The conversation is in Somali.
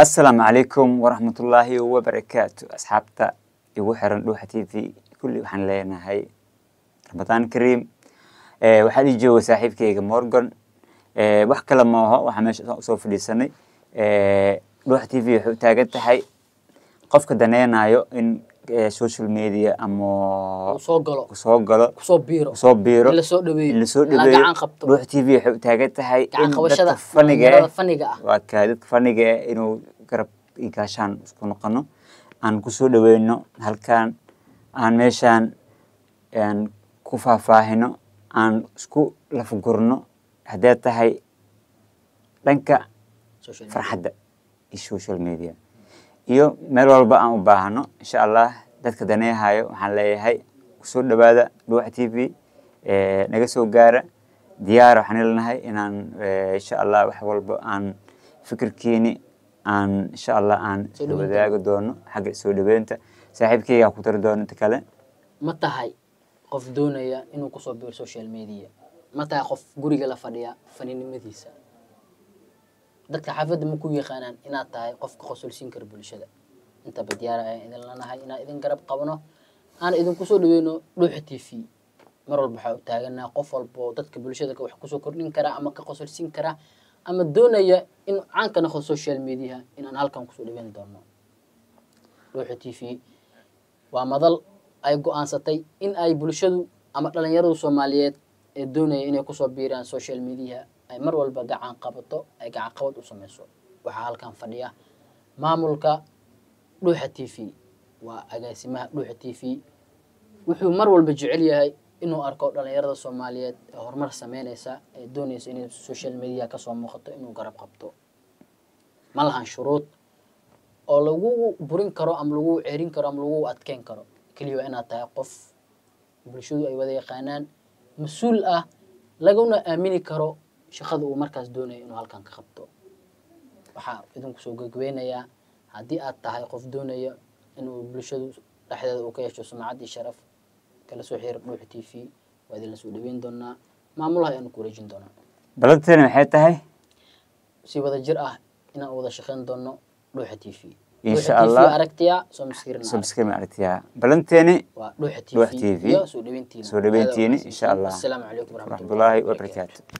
asalaamu calaykum waraxmatullaahi wabarakaatu asxaabta igu xiran dhuuxa t v kulli waxaan leenahay ramadaan kariim waxaa ii jooga saaxiibkeyga morgan wax kale maaho waxaa meesha usoo fadhiisanay dhuuxa t v waxay u taagan tahay qofka daneynayo in social media ama soo galo soo galo kusoo biiro soo biiro in lasoo dhaweeyo in lasoo in la dhaweeyo gacan qabto dhuuxa t v waxay u taagan tahay gacan in qabashada dadka faniga dhalinyarada eh faniga ah waa kaa dadka faniga eh inuu garab iyo gaashaan isku noqono aan kusoo dhaweyno halkan aan meeshaan aan ku faahfaahino aan isku lafgurno haddee tahay dhanka social media. farxadda iyo social media iyo meel walba aan u baahno insha allah dadka daneehayo waxaan leeyahay kusoo dhawaada dhuuxa t v naga soo gaara diyaara waxaan leenahay inaan eh, insha allah wax walba aan fikirkiini aan insha allah aan Soo dhaweyn wadaagi doono xagga soo dhaweynta saaxiibkeyga ku tari doono inta kale ma tahay qof doonaya inuu kusoo biiro social media ma tahay qof guriga la fadhiya faninimadiisa dadka xaafadda ma ku yaqaanaan inaad tahay qofka qosolsiin kara bulshada intaba diyaara ayaan idin lanahay inaan idin garab qabno aan idinku soo dhaweyno dhuuxa t v mar walba waxaa u taaganaha qof walba oo dadka bulshada wax kusoo kordhin kara ama ka qosolsiin kara ama doonaya in caan ka noqdo social media inaan halkan kusoo dhaweyn doono dhuuxa t v waa madal ay go-aansatay in ay bulshadu ama dhalinyaradu soomaaliyeed ee doonaya inay kusoo biiraan social media ay mar walba gacan qabato ay gacan qabad u sameyso waxaa halkan fadhiya maamulka dhuuxa t v waa agaasimaha dhuuxa t v wuxuu mar walba jecel yahay inuu arko dhalinyarada soomaaliyeed ee horumar sameyneysa ee dooneysa inay social media kasoo muuqato inuu garab qabto ma lahan shuruud oo lagu burin karo ama lagu cerin karo ama lagu adkeyn karo keliya waa inaad tahay qof bulshadu ay wada yaqaanaan mas-uul ah laguna aamini karo shaqada uu markaas doonayo inuu halkan ka qabto waxaa idinku soo gegweynayaa haddii aad tahay qof doonaya inuu bulshadu dhexdeeda uu ka yeesho sumcad iyo sharaf kala soo xiriir dhuuxa t v waa idinla soo dhaweyn doonaa maamulaha ayaanu ku wareejin doonaa balanteena maxay tahay si wada jir ah inaan wada shaqeyn doono dhuuxa t v Insha Dhuuxa TV Allah. aragtiya soo maskirin subscribe ma aragtiyaa balanteeni waa dhuuxa Dhuuxa t TV. v iyo soo dhaweyntiina Soo dhaweyntiina, Aad insha Allah. asalaamu calaykum waraxmatullahi waraxmatullaahi wabarakaatu wabarakaatu